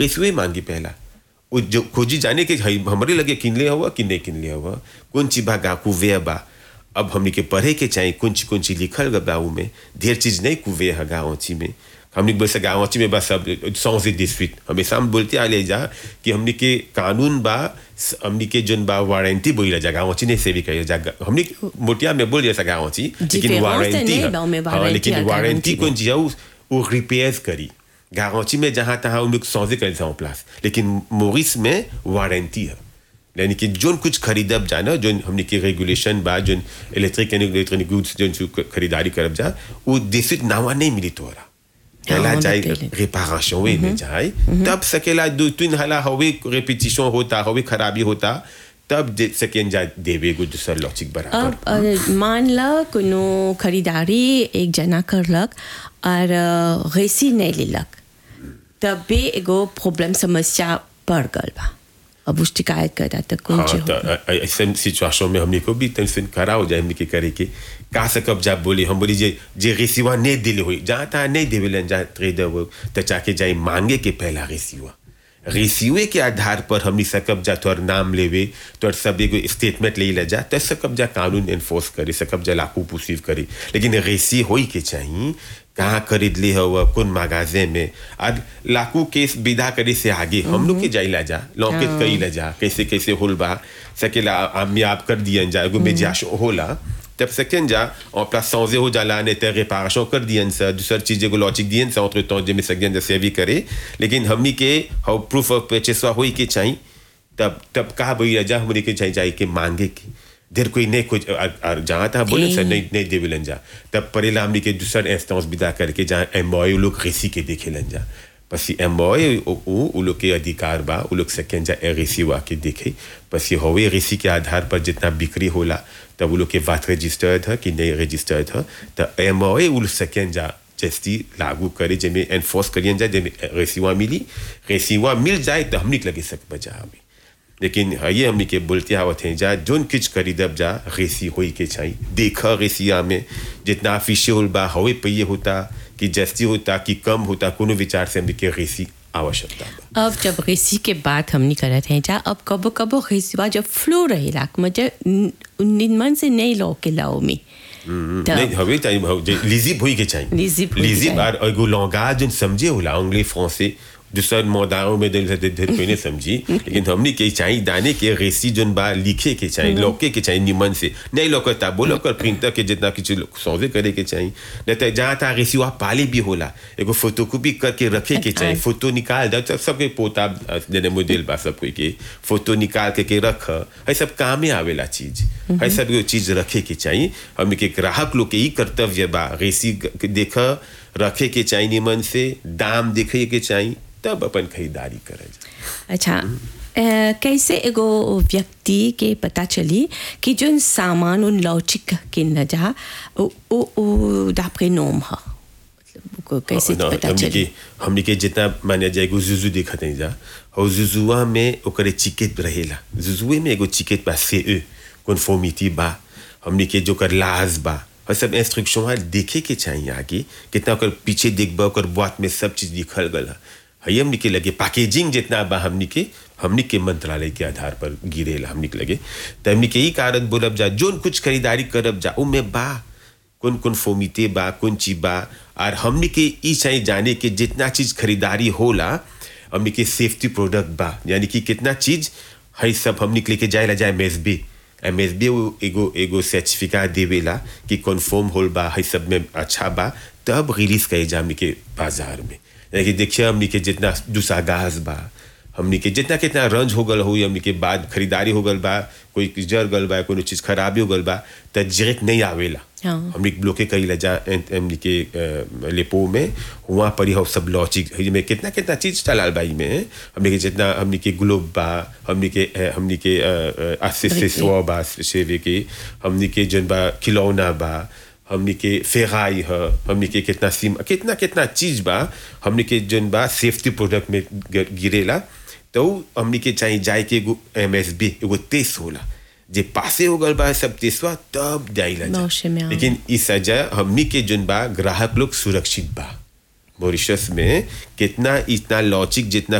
रेसुए मांगी पहला वो जो खोजी जाने के हई- हमरे लगे किनले हुआ कि नहीं किनले हुआ कौन चीज बा गा कुवे बा अब हमने के पढ़े के चाहिए कौन चीज कौन चीज लिखल गा बा में ढेर चीज नहीं कुवे है गाँची में हमने बोल सका गाँची में बस सब सौ से डिस्ट्रिक्ट हमेशा हम बोलते आ ले जा कि हमने के कानून बा हमने के जोन बा वारंटी बोल जा गाँची नहीं से भी कही जा हमने मोटिया में बोल जैसा गाँची लेकिन Différence वारंटी नहीं है बा में हाँ, warranty लेकिन और वारंटी guarantee कौन चीज है वो- वो रिपेयर करी गारंटी में जहाँ तहाँ हम लोग सौदे कर जाओ प्लास लेकिन मोरिस में वारंटी है यानी कि जोन कुछ खरीदब जाना जोन हमने के रेगुलेशन बा zone electric and electronic goods zone सु खरीदारी करब जा वो देसित नावा नहीं मिली तोरा पहला हाँ, जाए पहले। रिपारेशन वे में जाए तब सकेला दो तीन हला हवे रेपिटिशन होता हवे खराबी होता तब दे सकें जा देवे गो दूसर लॉजिक बराबर अब अ, मान ल कोनो खरीदारी एक जना करलक और अ, रेसी नहीं लेलक तब भी एगो प्रॉब्लम समस्या बढ़ गल बा अब उस शिकायत करता तो कौन हाँ चीज तो होगा? अ- अ- ऐसे सिचुएशन में हमने को भी टेंशन करा हो जाए हमने के करे के का सकब जा बोली हम बोली जे जे रेसिवा नहीं दिले हुई जहाँ तहाँ नहीं देवेलन जहाँ ट्रेडर वो तो जाके जाए मांगे के पहला रेसिवा रेसिवे के आधार पर हमने सकब जा तोर नाम लेवे तोर सब एगो स्टेटमेंट ले ले जा तो सकब जा कानून एनफोर्स करे सकब जा लाकू पुसीव करे लेकिन रेसी होई के चाहिए कहाँ खरीद ली हो कौन मगाजे में आज लाकू केस विदा करे से आगे हम लोग के जाइला जा लौकेत हाँ। कई जा कैसे कैसे होल बा सकेला आमियाब कर दियन जा एगो मेजाश होला तब सेकेंड जा और प्लस सौजे हो जाला ने ते रिपारेशन कर दियन सा दूसर चीज एगो लॉजिक दियन सा entre temps जे में सकें जैसे भी करे लेकिन हमनी के हाउ प्रूफ ऑफ परचेस होई के चाहिए तब तब कहा भई जा हमनी के चाहिए जाए के मांगे के देर कोई नहीं कुछ और- और जहाँ तहाँ बोले सर नहीं नहीं देवेलन जा तब परेला हमनी के दूसर इंस्टेंस विदा करके जहाँ एम्बॉय लोग रेसी के देखेलन जा पसी एम्बॉय उ लोग के अधिकार बा उ लोग सकें जा रेसी वा के देखे पसी होवे रेसी के आधार पर जितना बिक्री होला तब उ लोग के बात रजिस्टर्ड है कि नहीं रजिस्टर्ड है तो एम्बॉय उ लोग सकें जा जस्ती लागू करे जेमे एनफोर्स करियन जा जेमे रेसीवा मिली रेसीवा मिल जाए तो हमनी के लगे सक बजा अभी लेकिन ये हमने के बोलते आवत हैं जा जोन किच खरीदब जा रेसी होई के चाहिए देखा रेसिया में जितना ऑफिशियल बा हवे पहिए होता कि जस्ती होता कि कम होता कोनो विचार से हमने के रेसी आवश्यकता बा अब जब रेसी के बात हमनी करत हैं जा अब कबो कबो रेसीवा जब फ्लो रहेला मतलब निमन से नहीं लो के लाओ में तब- नहीं हवे चाहिए हवे- जे लिजिब होई के चाहिए लिजिब होई के लिजिब चाहिए। और एगो लॉन्गाज जोन समझे होला अंग्रेजी फ्रांसे दूसर मोदाओं में दिल से दिल कोई नहीं समझी लेकिन हमने के चाहिए दाने के रेसी जोन बा लिखे के चाहिए लौके के चाहिए निमन से नहीं लौकता बोलो कर प्रिंटर के जितना कुछ सौदे करे के चाहिए नहीं तो जहाँ तहाँ रेसी वहाँ पाली भी होला एगो फोटोकॉपी करके रखे के चाहिए फोटो निकाल दो सब सबके पोता देने मॉडल बा सब कोई के फोटो निकाल के के रख है सब काम में आवेला चीज है सब एगो चीज रखे के चाहिए हमने के ग्राहक लोग के ही कर्तव्य बा रेसी देख रखे के चाहिए निमन से दाम देखे के चाहिए तब अपन खरीदारी करे अच्छा अ, कैसे एगो व्यक्ति के पता चली कि जो सामान उन लौचिक किन न जा ओ ओ ओ दापरे नोम ह मतलब को कैसे ना, पता हमनी चली के हमनी के जितना माने जाए एगो जुजू देखत नहीं जा और जुजुआ में ओकरे चिकेट रहेला जुजुए में एगो चिकेट बा से ए कन्फॉर्मिटी बा हमनी के जो कर लाज बा और सब इंस्ट्रक्शन है देखे के चाहिए आगे कितना ओकर पीछे देखबा ओकर बात में सब चीज लिखल गल है हई हमनी के लगे पैकेजिंग जितना बा हमनी के हमनी के मंत्रालय के आधार पर गिरेला हमनी के लगे तो हमनी के ही कारण बोलब जा जोन कुछ खरीदारी करब जा उमे बा कौन कौन फोमिते बा कौन चीज बा और हमने के ई चाहिए जाने के जितना चीज खरीदारी होला हमने के सेफ्टी प्रोडक्ट बा यानी कि कितना चीज है सब हमने के लेके जाए ला जाए M S B M S B एगो एगो सर्टिफिकेट देवेला कि कन्फर्म होल बा है सब में अच्छा बा तब रिलीज करे जा हमने के बाजार में यानी कि देखिए हमने के जितना दूसरा गाज बा हमनी के जितना कितना रंज हो गल हो हमनी के बाद खरीदारी हो गल बा कोई जर गल बा कोनो चीज खराबी हो गल बा त डायरेक्ट नहीं आवेला हाँ। हमनी ब्लॉके कई ला जा एन- हमनी के अ, लेपो में वहाँ पर ही हो सब लॉजिक में कितना कितना चीज चलाल बाई में हमनी के जितना हमनी के ग्लोब बा हमनी के अ, हमनी के असिस्टेसवा बा सेवे के हमनी के जन बा खिलौना बा हमनी के फेराई है हमनी के कितना सीम कितना कितना चीज बा हमनी के जन बा सेफ्टी प्रोडक्ट में ग- गिरेला तो हमनी के चाहिए जाए के एगो एम एस बी एगो टेस्ट होला जे पासे हो गल बा सब टेस्टवा तब जाइला जा। मौसे में आवे। लेकिन इस वजह हमनी के जन बा ग्राहक लोग सुरक्षित बा मॉरिशस में कितना इतना लॉजिक जितना